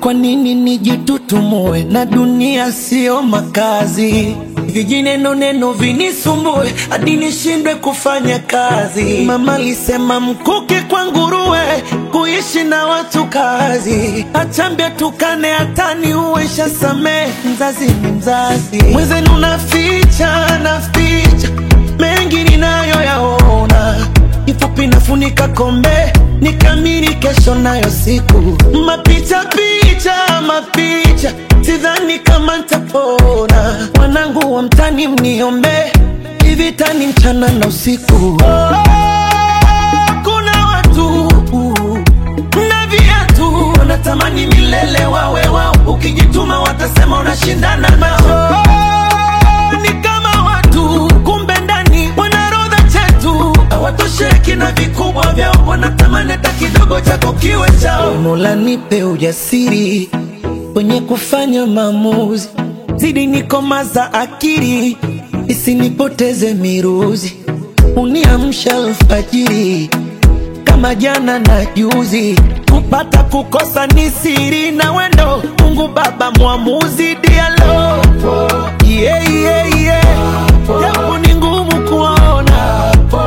kwa nini nijitutumue na dunia sio makazi? Vijineno neno vinisumbue hadi nishindwe kufanya kazi. Mama alisema mkuki kwa nguruwe, kuishi na watu kazi. Achambia tukane hatani uwesha samee, mzazi ni mzazi. Mwenzenu naficha naficha mengi ninayoyaona, kifupi nafunika kombe nikamiri kesho nayo siku mapicha picha mapicha, sidhani kama ntapona. Wanangu wa mtani mniombe, ivitani mchana na usiku. Oh, kuna watu na viatu wanatamani milele wawe wao, ukijituma watasema unashindana nao. Oh, ni kama watu kumbe ndani wanarodha chetu hawatosheki na vikubwa vyao, wanatamani hata kidogo chako kiwe chao. Mola nipe ujasiri kwenye kufanya maamuzi, zidi nikomaza akili isinipoteze miruzi, uniamsha alfajiri kama jana na juzi, kupata kukosa ni siri na wendo. Mungu Baba mwamuzi, dialo yeah, yeah, yeah. Japo ni ngumu kuona,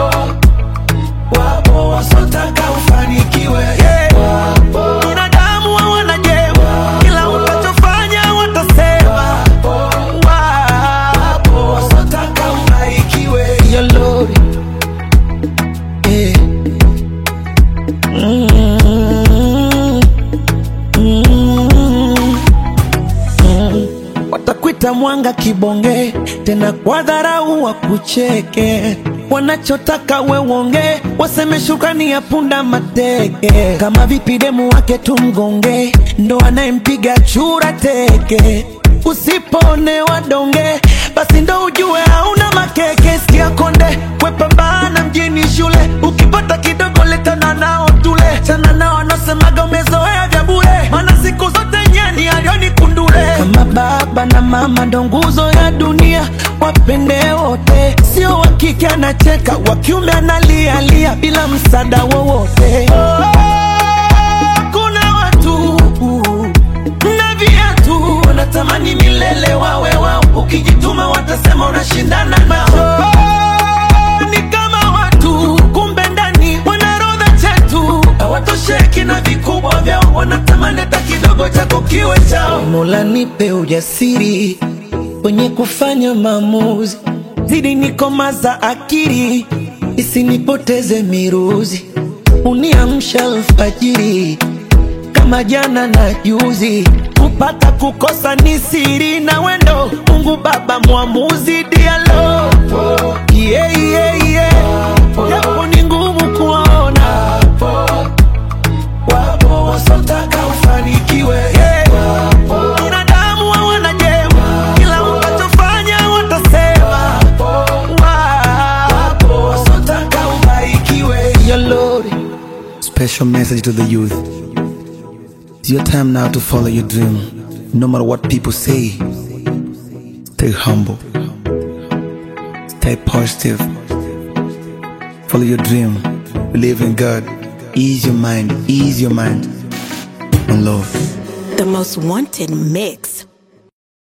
wapo wasotaka ufanikiwe yeah. Binadamu hawana jema, kila utachofanya watasema. Wapo wasotaka ubarikiwe Your Lord, yeah. Mm, mm, mm. Watakwita mwanga kibonge, tena kwa dharau wakucheke. Wanachotaka we uonge, waseme shukrani ya punda mateke. Kama vipi demu wake tumgonge, ndo anayempiga chura teke. Usipone donge, basi ndo ujue hauna makeke. Sikia konde, wepambana mjini shule, ukipata kidogo letana nao tule. Chana nao wanaosemaga umezoea vya bure, maana siku zote nyeni alioni kundule. Kama baba na mama ndo nguzo ya dunia, wapende wote, sio wa kike anacheka, wa kiume analialia bila msaada wowote. Oh, kuna watu na viatu wanatamani milele wawe wao, ukijituma watasema unashindana nao. Oh, ni kama watu kumbe ndani wanarodha chetu, hawatosheki na vikubwa vyao, wanatamani hata kidogo chako kiwe chao. Mola nipe ujasiri kwenye kufanya maamuzi, zidi nikomaza akili isinipoteze miruzi, uniamsha alfajiri kama jana na juzi, kupata kukosa ni siri na wendo. Mungu Baba mwamuzi, dialo yeah, yeah, yeah. Japo ni ngumu kuona, wapo wasotaka ufanikiwe yeah. Binadamu hawana jema, kila utachofanya watasema. Wapo wasotaka ubarikiwe Your Lord. Special message to the youth. It's your time now to follow your dream. No matter what people say, stay humble, stay positive, follow your dream, believe in God, ease your mind, ease your mind, and love. The most wanted mix